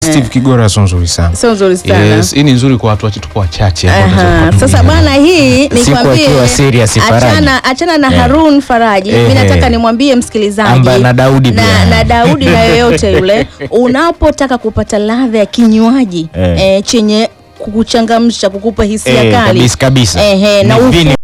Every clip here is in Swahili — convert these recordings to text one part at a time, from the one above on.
Steve Kigora sio nzuri sana. Sio nzuri sana. Yes, hii ni nzuri kwa watu wache tupo wachache ambao Aha, tunaweza Sasa kuhudumia. bwana, hii Siku nikwambie, akiwa serious, Faraji. achana, achana na Eh. Harun Faraji. Eh, Mimi nataka eh. nimwambie msikilizaji Amba na Daudi na, pia. na Daudi na yoyote yule, unapotaka kupata ladha ya kinywaji Eh. eh, chenye kukuchangamsha, kukupa hisia Eh, kali kabisa kabisa. Ehe, na Ni ufu- vini-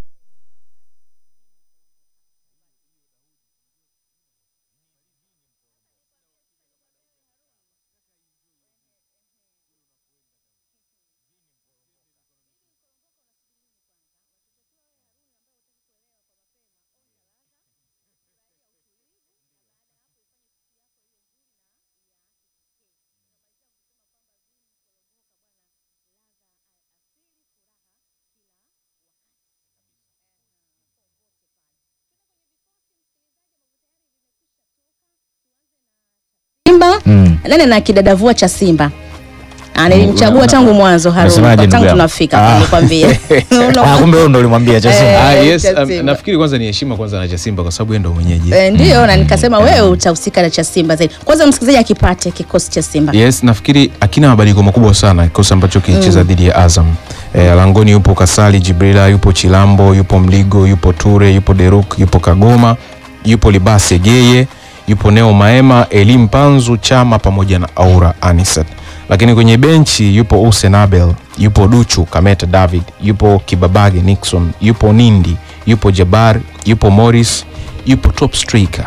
Simba Mm. nani na kidadavua cha Simba Ah, nilimchagua Una- tangu mwanzo Harun, unasemaje tangu ndugu yangu? tunafika Ah. nilikwambia. Ah, kumbe wewe ndo ulimwambia cha Simba. Ah, Eh, yes, cha um, Simba. nafikiri kwanza ni heshima kwanza na cha Simba kwa sababu yeye ndo mwenyeji. Eh, ndio na nikasema wewe utahusika na cha Simba zaidi. Kwanza msikilizaji akipate kikosi cha Simba. Yes, nafikiri akina mabadiliko makubwa sana kikosi ambacho kilicheza dhidi ya Azam. E, langoni yupo Kasali Jibrila, yupo Chilambo, yupo Mligo, yupo Ture, yupo Deruk, yupo Kagoma, yupo Libase Geye, yupo Neo Maema, Elim Panzu, Chama pamoja na Aura Anisat. Lakini kwenye benchi yupo Hussein Abel, yupo Duchu Kameta David, yupo Kibabage Nixon, yupo Nindi, yupo Jabar, yupo Morris, yupo top striker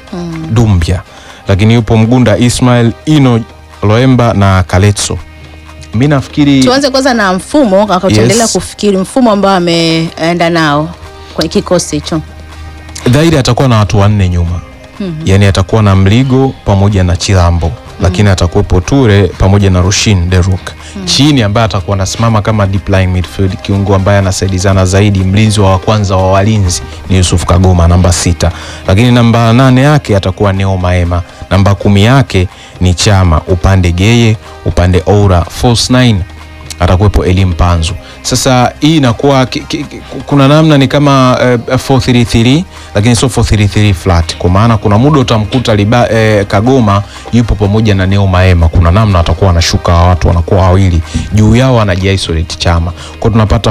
Dumbia, lakini yupo Mgunda Ismail, Ino Loemba na Kaletso. Mi nafikiri Tuanze kwanza na mfumo akatuendelea Yes. kufikiri mfumo ambao ameenda nao kwenye kikosi hicho. dhahiri atakuwa na watu wanne nyuma yaani atakuwa na Mligo pamoja na Chilambo lakini atakuwepo Ture pamoja na Rushin Deruk chini ambaye atakuwa anasimama kama deep line midfield kiungo ambaye anasaidizana zaidi mlinzi wa kwanza wa walinzi ni Yusuf Kagoma namba sita lakini namba nane yake atakuwa Neo Maema namba kumi yake ni Chama upande Geye upande Oura false nine atakuwepo Elim Panzu. Sasa hii inakuwa ki- ki- ki- kuna namna ni kama uh, 433 lakini sio 433 flat, kwa maana kuna muda utamkuta liba, eh, Kagoma yupo pamoja na Neo Maema, kuna namna watakuwa wanashuka hawa watu wanakuwa wawili juu yao anajiisolate Chama, kwa tunapata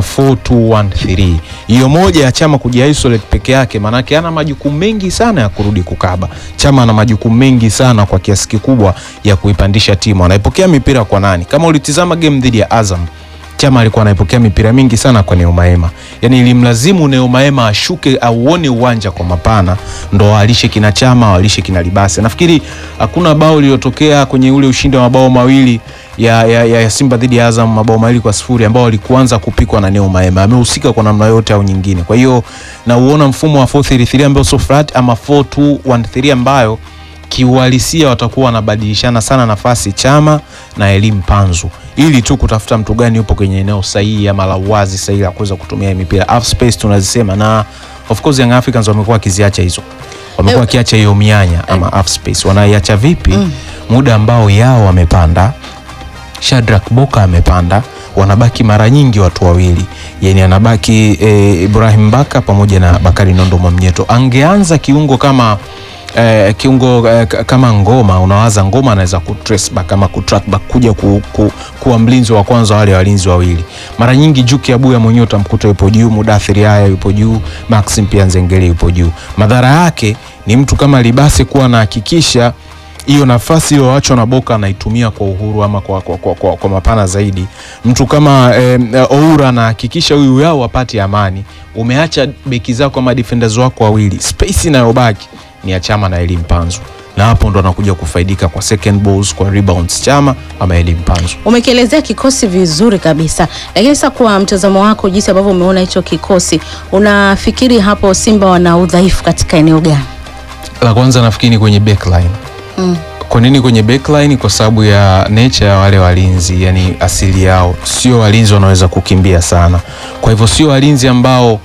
4213 hiyo moja ya Chama kujiisolate peke yake, maanake ana majukumu mengi sana ya kurudi kukaba. Chama ana majukumu mengi sana kwa kiasi kikubwa ya kuipandisha timu. Anaipokea mipira kwa nani? Kama ulitizama game dhidi ya Azam Chama alikuwa anaipokea mipira mingi sana kwa Neo Maema, yaani ilimlazimu Neo Maema ashuke auone uwanja kwa mapana, ndo alishe kina Chama walishe kina Libase. Nafikiri hakuna bao lililotokea kwenye ule ushindi wa mabao mawili ya, ya, ya, ya Simba dhidi ya Azam, mabao mawili kwa sifuri ambao walikuanza kupikwa na Neo Maema. Amehusika kwa namna yote au nyingine. Kwa hiyo nauona mfumo wa 433 ambao sio flat ama 4213 ambayo kiuhalisia watakuwa wanabadilishana sana nafasi Chama na Elimu Panzu ili tu kutafuta mtu gani yupo kwenye eneo sahihi ama la uwazi sahihi la kuweza kutumia hii mipira half space tunazisema, na of course Young Africans wamekuwa wakiziacha hizo, wamekuwa Eh, wakiacha hiyo mianya ama half space. Wanaiacha vipi? Muda ambao yao wamepanda Shadrack Boka amepanda, wanabaki mara nyingi watu wawili, yani anabaki e, Ibrahim Baka pamoja na Bakari Nondo Mwamnyeto. Angeanza kiungo kama e, kiungo e, k- kama Ngoma, unawaza Ngoma anaweza kutrace back ama kutrack back kuja ku, ku, kuwa mlinzi wa kwanza wale walinzi wawili. Mara nyingi Juki Abuya mwenyewe utamkuta yupo juu, Mudathiri haya yupo juu, Maxim pia Nzengeli yupo juu. Madhara yake ni mtu kama Libase kuwa anahakikisha hiyo nafasi iliyoachwa na Boka anaitumia kwa uhuru ama kwa, kwa, kwa, kwa, kwa mapana zaidi. Mtu kama eh, Oura anahakikisha huyu yao apate amani. Umeacha beki zako ama defenders wako wawili, space inayobaki ni ya Chama na Elim Panzu, na hapo ndo anakuja kufaidika kwa second balls, kwa rebounds Chama ama Elim Panzu. Umekielezea kikosi vizuri kabisa, lakini sasa kwa mtazamo wako, jinsi ambavyo umeona hicho kikosi, unafikiri hapo Simba wana udhaifu katika eneo gani? La kwanza nafikiri ni kwenye backline. Mm. Kwa nini kwenye backline? Kwa sababu ya nature ya wale walinzi, yani asili yao sio walinzi wanaweza kukimbia sana. Kwa hivyo sio walinzi ambao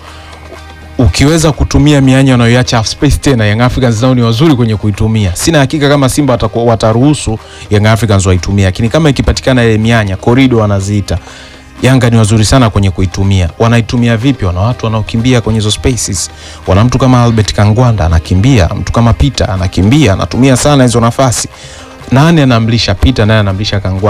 ukiweza kutumia mianya wanayoiacha half space tena, Young Africans nao ni wazuri kwenye kuitumia. Sina hakika kama Simba watakuwa wataruhusu Young Africans waitumia, lakini kama ikipatikana ile mianya corridor wanaziita Yanga ni wazuri sana kwenye kuitumia. Wanaitumia vipi? Wana watu wanaokimbia kwenye hizo spaces. Wana mtu kama Albert Kangwanda anakimbia, mtu kama Peter anakimbia, anatumia sana hizo nafasi. nane anamlisha Peter naye anamlisha Kangwa